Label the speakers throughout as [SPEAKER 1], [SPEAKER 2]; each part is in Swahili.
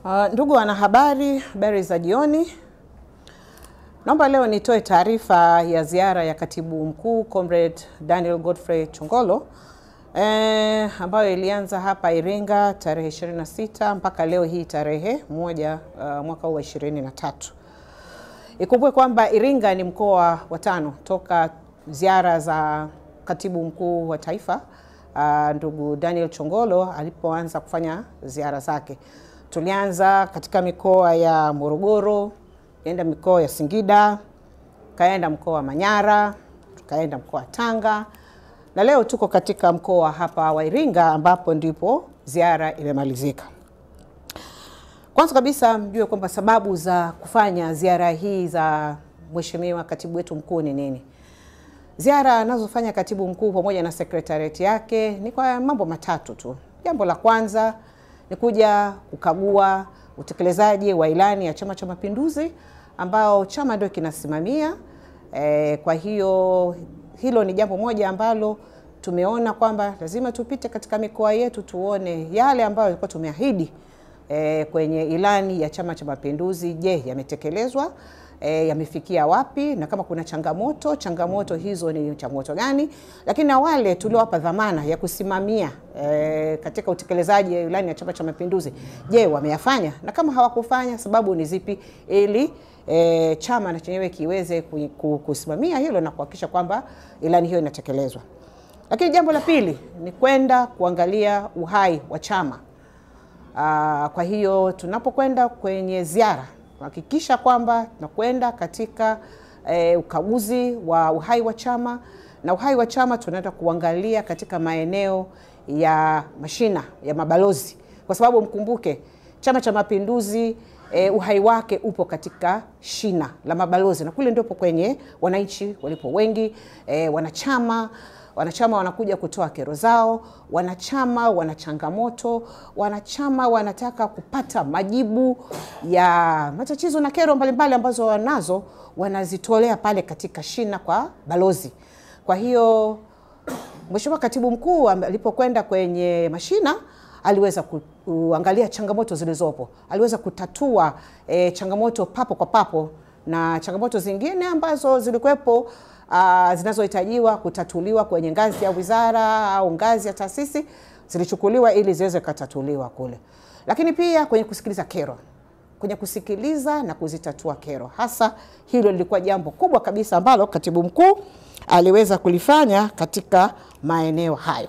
[SPEAKER 1] Uh, ndugu wanahabari, habari za jioni. Naomba leo nitoe taarifa ya ziara ya katibu mkuu Comrade Daniel Godfrey Chongolo eh, ambayo ilianza hapa Iringa tarehe 26 mpaka leo hii tarehe moja uh, mwaka huu wa 23. Ikumbukwe kwamba Iringa ni mkoa wa tano toka ziara za katibu mkuu wa taifa uh, ndugu Daniel Chongolo alipoanza kufanya ziara zake. Tulianza katika mikoa ya Morogoro, kaenda mikoa ya Singida, kaenda mkoa wa Manyara, tukaenda mkoa wa Tanga na leo tuko katika mkoa hapa wa Iringa ambapo ndipo ziara imemalizika. Kwanza kabisa mjue kwamba sababu za kufanya ziara hii za Mheshimiwa Katibu wetu mkuu ni nini? Ziara anazofanya katibu mkuu pamoja na sekretariati yake ni kwa mambo matatu tu. Jambo la kwanza ni kuja kukagua utekelezaji wa ilani ya Chama cha Mapinduzi ambao chama ndio kinasimamia. E, kwa hiyo hilo ni jambo moja ambalo tumeona kwamba lazima tupite katika mikoa yetu tuone yale ambayo yalikuwa tumeahidi e, kwenye ilani ya Chama cha Mapinduzi. Je, yametekelezwa? E, yamefikia wapi? Na kama kuna changamoto, changamoto hizo ni changamoto gani? Lakini na wale tuliowapa dhamana ya kusimamia e, katika utekelezaji wa ilani ya Chama cha Mapinduzi, je, wameyafanya? Na kama hawakufanya, sababu ni zipi, ili e, chama na chenyewe kiweze kusimamia hilo na kuhakikisha kwamba ilani hiyo inatekelezwa. Lakini jambo la pili ni kwenda kuangalia uhai wa chama. Aa, kwa hiyo tunapokwenda kwenye ziara kuhakikisha kwamba tunakwenda katika e, ukaguzi wa uhai wa chama na uhai wa chama tunaenda kuangalia katika maeneo ya mashina ya mabalozi, kwa sababu mkumbuke Chama cha Mapinduzi e, uhai wake upo katika shina la mabalozi, na kule ndipo kwenye wananchi walipo wengi. E, wanachama wanachama wanakuja kutoa kero zao, wanachama wana changamoto, wanachama wanataka kupata majibu ya matatizo na kero mbalimbali ambazo wanazo, wanazitolea pale katika shina kwa balozi. Kwa hiyo Mheshimiwa Katibu Mkuu alipokwenda kwenye mashina aliweza kuangalia changamoto zilizopo, aliweza kutatua e, changamoto papo kwa papo na changamoto zingine ambazo zilikuwepo uh, zinazohitajiwa kutatuliwa kwenye ngazi ya wizara au ngazi ya taasisi zilichukuliwa ili ziweze kutatuliwa kule, lakini pia kwenye kusikiliza kero, kwenye kusikiliza na kuzitatua kero. Hasa hilo lilikuwa jambo kubwa kabisa ambalo katibu mkuu aliweza kulifanya katika maeneo hayo.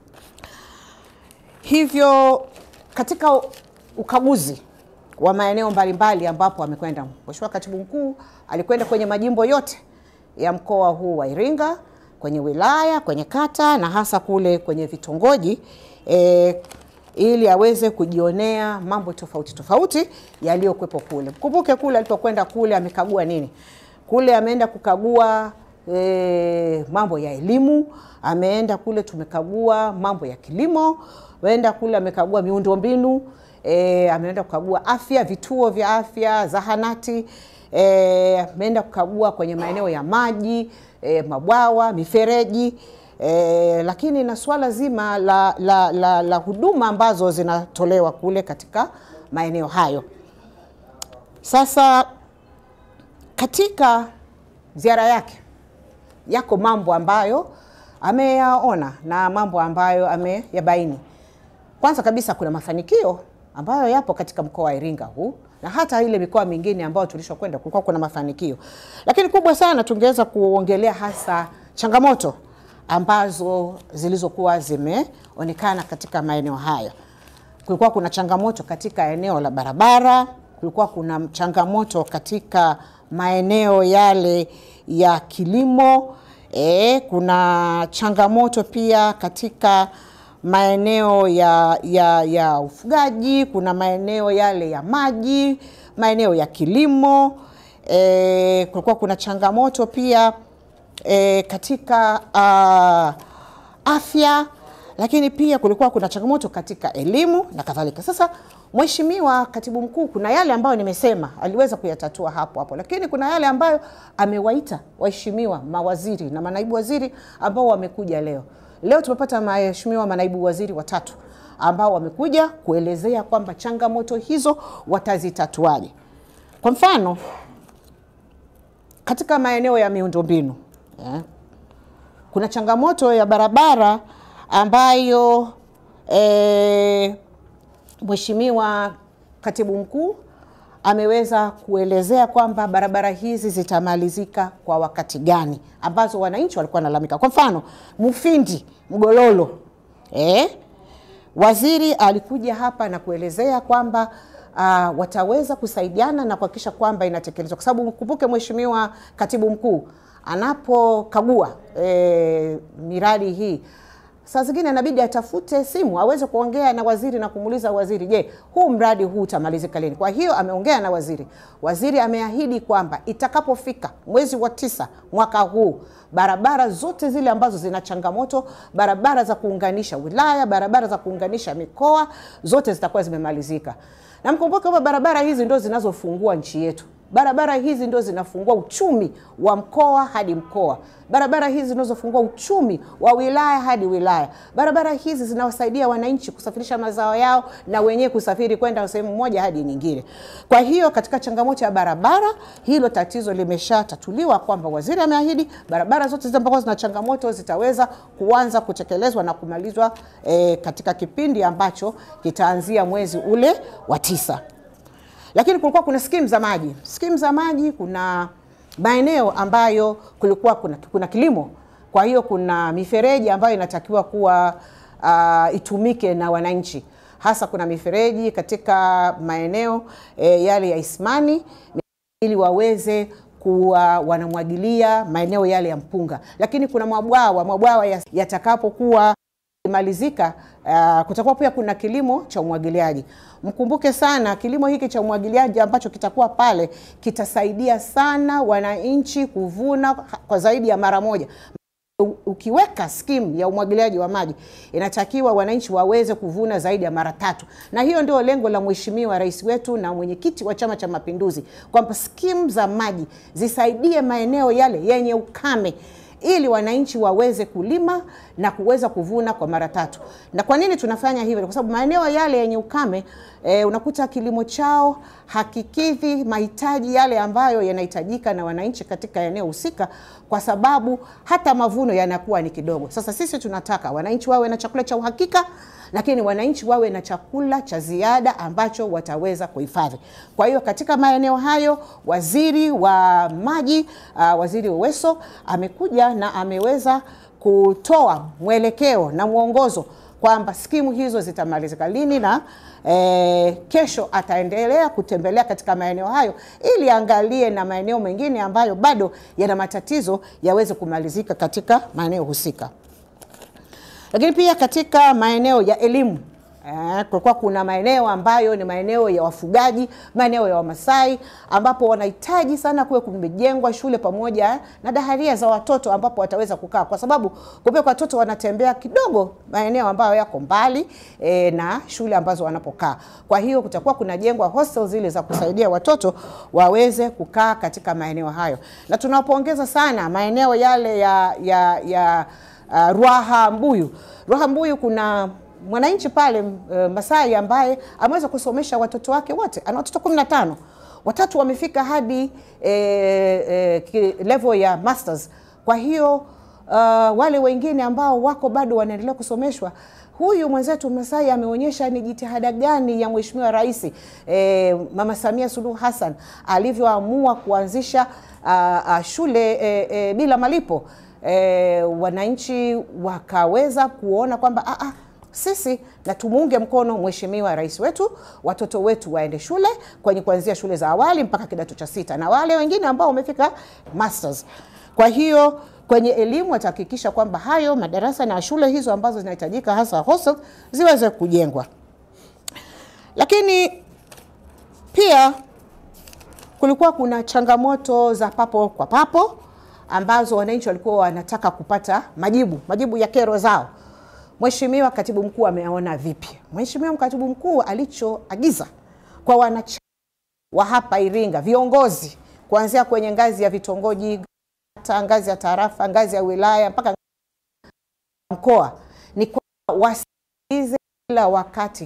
[SPEAKER 1] Hivyo katika ukaguzi wa maeneo mbalimbali ambapo amekwenda Mheshimiwa Katibu Mkuu alikwenda kwenye majimbo yote ya mkoa huu wa Iringa, kwenye wilaya, kwenye kata na hasa kule kwenye vitongoji e, ili aweze kujionea mambo tofauti tofauti yaliyokuwepo kule. Mkumbuke kule alipokwenda kule amekagua nini? Kule ameenda kukagua e, mambo ya elimu, ameenda kule tumekagua mambo ya kilimo, ameenda kule amekagua miundombinu E, ameenda kukagua afya, vituo vya afya, zahanati. E, ameenda kukagua kwenye maeneo ya maji e, mabwawa, mifereji e, lakini na swala zima la, la, la, la huduma ambazo zinatolewa kule katika maeneo hayo. Sasa katika ziara yake yako mambo ambayo ameyaona na mambo ambayo ameyabaini. Kwanza kabisa kuna mafanikio ambayo yapo katika mkoa wa Iringa huu na hata ile mikoa mingine ambayo tulishokwenda kulikuwa kuna mafanikio, lakini kubwa sana tungeweza kuongelea hasa changamoto ambazo zilizokuwa zimeonekana katika maeneo haya. Kulikuwa kuna changamoto katika eneo la barabara, kulikuwa kuna changamoto katika maeneo yale ya kilimo e, kuna changamoto pia katika maeneo ya, ya, ya ufugaji, kuna maeneo yale ya maji, maeneo ya kilimo e, kulikuwa kuna changamoto pia e, katika uh, afya, lakini pia kulikuwa kuna changamoto katika elimu na kadhalika. Sasa Mheshimiwa Katibu Mkuu, kuna yale ambayo nimesema aliweza kuyatatua hapo hapo, lakini kuna yale ambayo amewaita waheshimiwa mawaziri na manaibu waziri ambao wamekuja leo. Leo tumepata waheshimiwa manaibu waziri watatu ambao wamekuja kuelezea kwamba changamoto hizo watazitatuaje. Kwa mfano, katika maeneo ya miundombinu eh, kuna changamoto ya barabara ambayo eh, Mheshimiwa Katibu Mkuu ameweza kuelezea kwamba barabara hizi zitamalizika kwa wakati gani, ambazo wananchi walikuwa wanalalamika. Kwa mfano Mufindi Mgololo, eh, waziri alikuja hapa na kuelezea kwamba uh, wataweza kusaidiana na kuhakikisha kwamba inatekelezwa, kwa sababu mkumbuke Mheshimiwa Katibu Mkuu anapokagua eh, miradi hii saa zingine inabidi atafute simu aweze kuongea na waziri na kumuuliza waziri, je, huu mradi huu utamalizika lini? Kwa hiyo ameongea na waziri. Waziri ameahidi kwamba itakapofika mwezi wa tisa mwaka huu barabara zote zile ambazo zina changamoto, barabara za kuunganisha wilaya, barabara za kuunganisha mikoa, zote zitakuwa zimemalizika. Na mkumbuke kwamba barabara hizi ndo zinazofungua nchi yetu. Barabara hizi ndo zinafungua uchumi wa mkoa hadi mkoa. Barabara hizi zinazofungua uchumi wa wilaya hadi wilaya. Barabara hizi zinawasaidia wananchi kusafirisha mazao yao na wenyewe kusafiri kwenda sehemu moja hadi nyingine. Kwa hiyo katika changamoto ya barabara, hilo tatizo limeshatatuliwa kwamba waziri ameahidi barabara zote zile ambazo zina changamoto zitaweza kuanza kutekelezwa na kumalizwa eh, katika kipindi ambacho kitaanzia mwezi ule wa tisa lakini kulikuwa kuna skimu za maji. Skimu za maji, kuna maeneo ambayo kulikuwa kuna, kuna kilimo, kwa hiyo kuna mifereji ambayo inatakiwa kuwa uh, itumike na wananchi, hasa kuna mifereji katika maeneo e, yale ya Isimani ili waweze kuwa wanamwagilia maeneo yale ya mpunga, lakini kuna mabwawa mabwawa yatakapokuwa malizika uh, kutakuwa pia kuna kilimo cha umwagiliaji. Mkumbuke sana kilimo hiki cha umwagiliaji ambacho kitakuwa pale kitasaidia sana wananchi kuvuna kwa zaidi ya mara moja. Ukiweka skimu ya umwagiliaji wa maji inatakiwa wananchi waweze kuvuna zaidi ya mara tatu, na hiyo ndio lengo la Mheshimiwa Rais wetu na mwenyekiti wa Chama cha Mapinduzi kwamba skimu za maji zisaidie maeneo yale yenye ukame ili wananchi waweze kulima na kuweza kuvuna kwa mara tatu. Na kwa nini tunafanya hivyo? Kwa sababu maeneo yale yenye ukame e, unakuta kilimo chao hakikidhi mahitaji yale ambayo yanahitajika na wananchi katika eneo husika, kwa sababu hata mavuno yanakuwa ni kidogo. Sasa sisi tunataka wananchi wawe na chakula cha uhakika, lakini wananchi wawe na chakula cha ziada ambacho wataweza kuhifadhi. Kwa hiyo katika maeneo hayo, waziri wa maji uh, waziri Uweso amekuja na ameweza kutoa mwelekeo na mwongozo kwamba skimu hizo zitamalizika lini na e, kesho ataendelea kutembelea katika maeneo hayo ili angalie na maeneo mengine ambayo bado yana matatizo yaweze kumalizika katika maeneo husika. Lakini pia katika maeneo ya elimu Eh, kulikuwa kuna maeneo ambayo ni maeneo ya wafugaji, maeneo ya Wamasai ambapo wanahitaji sana kuwe kumejengwa shule pamoja na daharia za watoto ambapo wataweza kukaa, kwa sababu kumbe watoto wanatembea kidogo maeneo ambayo yako mbali eh, na shule ambazo wanapokaa. Kwa hiyo kutakuwa kunajengwa hostel zile za kusaidia watoto waweze kukaa katika maeneo hayo, na tunawapongeza sana maeneo yale ya, ya, ya uh, Ruaha Mbuyu. Ruaha Mbuyu kuna mwananchi pale uh, Masai ambaye ameweza kusomesha watoto wake wote, ana watoto 15 watatu wamefika hadi eh, eh, level ya masters. Kwa hiyo uh, wale wengine ambao wako bado wanaendelea kusomeshwa huyu mwenzetu Masai ameonyesha ni jitihada gani ya Mheshimiwa Rais eh, Mama Samia Suluhu Hassan alivyoamua kuanzisha uh, uh, shule eh, eh, bila malipo eh, wananchi wakaweza kuona kwamba ah, ah, sisi na tumuunge mkono mheshimiwa rais wetu, watoto wetu waende shule kwenye kuanzia shule za awali mpaka kidato cha sita, na wale wengine ambao wamefika masters. Kwa hiyo kwenye elimu watahakikisha kwamba hayo madarasa na shule hizo ambazo zinahitajika hasa hostel ziweze kujengwa. Lakini pia kulikuwa kuna changamoto za papo kwa papo ambazo wananchi walikuwa wanataka kupata majibu, majibu ya kero zao. Mheshimiwa Katibu Mkuu ameona vipi? Mheshimiwa Katibu Mkuu alichoagiza kwa wanachama wa hapa Iringa, viongozi kuanzia kwenye ngazi ya vitongoji, hata ngazi ya tarafa, ngazi ya wilaya mpaka mkoa, ni kwamba wasikilize kila wakati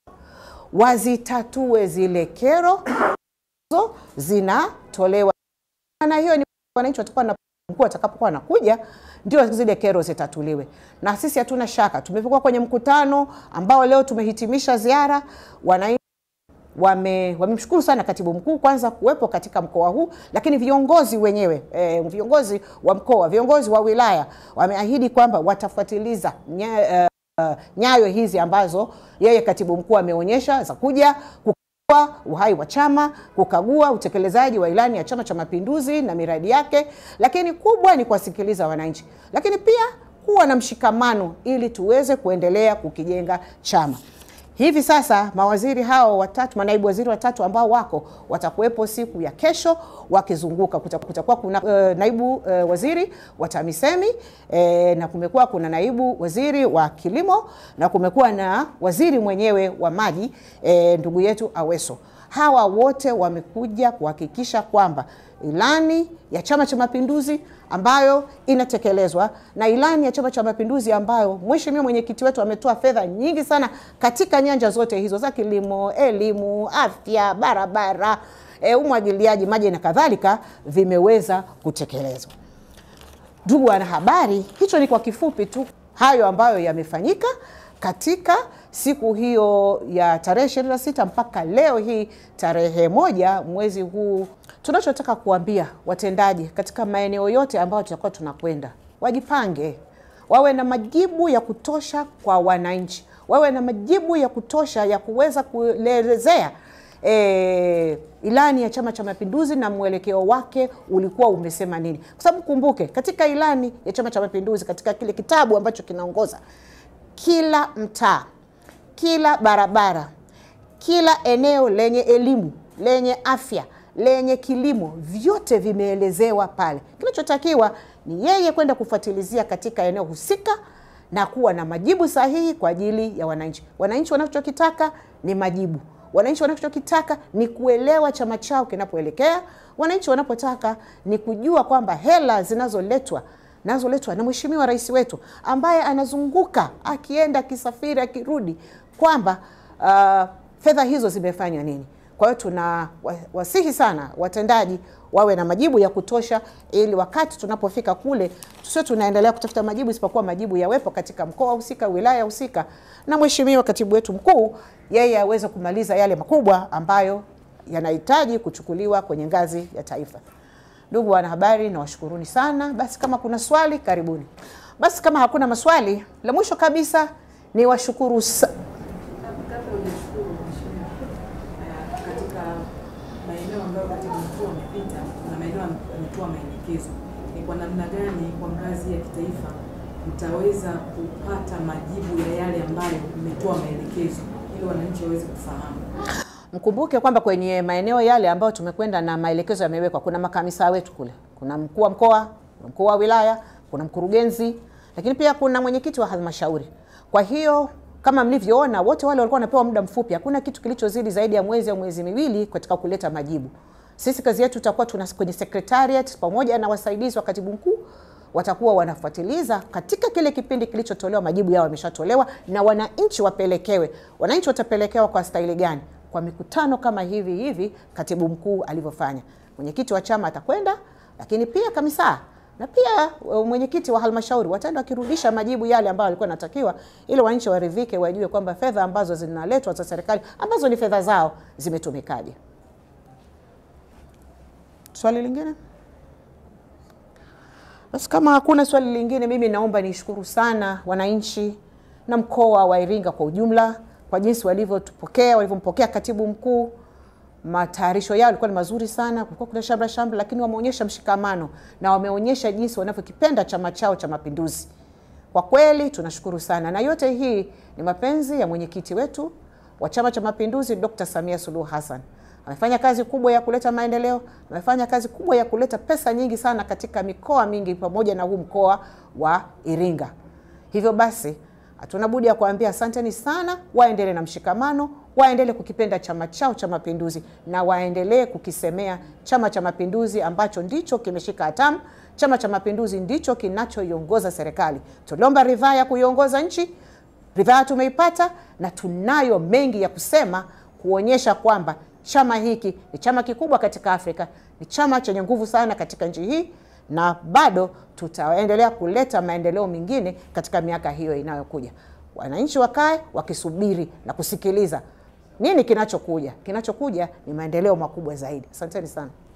[SPEAKER 1] wazitatue zile kero zo zinatolewa, na hiyo ni wananchi watakuwa na mkuu atakapokuwa anakuja ndio zile kero zitatuliwe, na sisi hatuna shaka. Tumekuwa kwenye mkutano ambao leo tumehitimisha ziara, wananchi wame wamemshukuru sana katibu mkuu kwanza kuwepo katika mkoa huu, lakini viongozi wenyewe e, viongozi wa mkoa, viongozi wa wilaya wameahidi kwamba watafuatiliza nya, uh, nyayo hizi ambazo yeye katibu mkuu ameonyesha za kuja kukagua uhai wa chama, kukagua utekelezaji wa ilani ya Chama cha Mapinduzi na miradi yake, lakini kubwa ni kuwasikiliza wananchi, lakini pia kuwa na mshikamano ili tuweze kuendelea kukijenga chama. Hivi sasa mawaziri hao watatu, manaibu waziri watatu ambao wako watakuwepo siku ya kesho wakizunguka. Kutakuwa kuna uh, naibu uh, waziri wa TAMISEMI eh, na kumekuwa kuna naibu waziri wa kilimo na kumekuwa na waziri mwenyewe wa maji eh, ndugu yetu Aweso. Hawa wote wamekuja kuhakikisha kwamba ilani ya Chama cha Mapinduzi ambayo inatekelezwa na ilani ya Chama cha Mapinduzi ambayo mheshimiwa mwenyekiti wetu ametoa fedha nyingi sana katika nyanja zote hizo za kilimo, elimu, afya, barabara, e, umwagiliaji maji na kadhalika vimeweza kutekelezwa. Ndugu wanahabari, hicho ni kwa kifupi tu hayo ambayo yamefanyika katika siku hiyo ya tarehe 26 mpaka leo hii tarehe moja mwezi huu. Tunachotaka kuambia watendaji katika maeneo yote ambayo tutakuwa tunakwenda, wajipange, wawe na majibu ya kutosha kwa wananchi, wawe na majibu ya kutosha ya kuweza kuelezea E, ilani ya Chama cha Mapinduzi na mwelekeo wake ulikuwa umesema nini, kwa sababu kumbuke, katika ilani ya Chama cha Mapinduzi, katika kile kitabu ambacho kinaongoza kila mtaa, kila barabara, kila eneo lenye elimu, lenye afya, lenye kilimo, vyote vimeelezewa pale. Kinachotakiwa ni yeye kwenda kufuatilizia katika eneo husika na kuwa na majibu sahihi kwa ajili ya wananchi. Wananchi wanachokitaka ni majibu. Wananchi wanachokitaka ni kuelewa chama chao kinapoelekea. Wananchi wanapotaka ni kujua kwamba hela zinazoletwa nazoletwa na Mheshimiwa Rais wetu ambaye anazunguka akienda akisafiri akirudi, kwamba uh, fedha hizo zimefanya nini. Kwa hiyo tuna wasihi sana watendaji wawe na majibu ya kutosha, ili wakati tunapofika kule tusio tunaendelea kutafuta majibu, isipokuwa majibu yawepo katika mkoa husika, wilaya husika, na Mheshimiwa katibu wetu mkuu yeye aweze kumaliza yale makubwa ambayo yanahitaji kuchukuliwa kwenye ngazi ya taifa. Ndugu wanahabari, nawashukuruni sana. Basi kama kuna swali karibuni. Basi kama hakuna maswali, la mwisho kabisa ni washukuru sa
[SPEAKER 2] katika maeneo ambayo katibu mkuu amepita na maeneo ametoa maelekezo, ni kwa namna gani kwa ngazi ya kitaifa mtaweza kupata majibu ya yale ambayo mmetoa maelekezo ili wananchi waweze kufahamu?
[SPEAKER 1] Mkumbuke kwamba kwenye maeneo yale ambayo tumekwenda na maelekezo yamewekwa, kuna makamisa wetu kule, kuna mkuu wa mkoa, kuna mkuu wa wilaya, kuna mkurugenzi, lakini pia kuna mwenyekiti wa halmashauri. Kwa hiyo kama mlivyoona, wote wale walikuwa wanapewa muda mfupi. Hakuna kitu kilichozidi zaidi ya mwezi au mwezi miwili katika kuleta majibu. Sisi kazi yetu tutakuwa tuna kwenye secretariat pamoja na wasaidizi wa katibu mkuu watakuwa wanafuatiliza katika kile kipindi kilichotolewa, majibu yao yameshatolewa na wananchi wapelekewe. Wananchi watapelekewa kwa staili gani? Kwa mikutano kama hivi hivi katibu mkuu alivyofanya. Mwenyekiti wa chama atakwenda, lakini pia kamisa na pia mwenyekiti wa halmashauri wataenda wakirudisha majibu yale ambayo walikuwa natakiwa, ili wananchi waridhike, wajue kwamba fedha ambazo zinaletwa za serikali ambazo ni fedha zao zimetumikaje. Swali lingine? Basi kama hakuna swali lingine, mimi naomba nishukuru sana wananchi na mkoa wa Iringa kwa ujumla kwa jinsi walivyotupokea, walivyompokea katibu mkuu. Matayarisho yao yalikuwa ni mazuri sana, kulikuwa kuna shamra shamra, lakini wameonyesha mshikamano na wameonyesha jinsi wanavyokipenda chama chao cha Mapinduzi. Kwa kweli tunashukuru sana, na yote hii ni mapenzi ya mwenyekiti wetu wa Chama cha Mapinduzi Dr. Samia Suluhu Hassan. Amefanya kazi kubwa ya kuleta maendeleo, amefanya kazi kubwa ya kuleta pesa nyingi sana katika mikoa mingi pamoja na huu mkoa wa Iringa. Hivyo basi hatuna budi ya kuambia asanteni sana, waendelee na mshikamano, waendelee kukipenda chama chao cha Mapinduzi na waendelee kukisemea Chama cha Mapinduzi ambacho ndicho kimeshika hatamu. Chama cha Mapinduzi ndicho kinachoiongoza serikali. Tuliomba ridhaa ya kuiongoza nchi, ridhaa tumeipata na tunayo mengi ya kusema kuonyesha kwamba chama hiki ni chama kikubwa katika Afrika, ni chama chenye nguvu sana katika nchi hii, na bado tutaendelea kuleta maendeleo mengine katika miaka hiyo inayokuja. Wananchi wakae wakisubiri na kusikiliza nini kinachokuja. Kinachokuja ni maendeleo makubwa zaidi. Asanteni sana.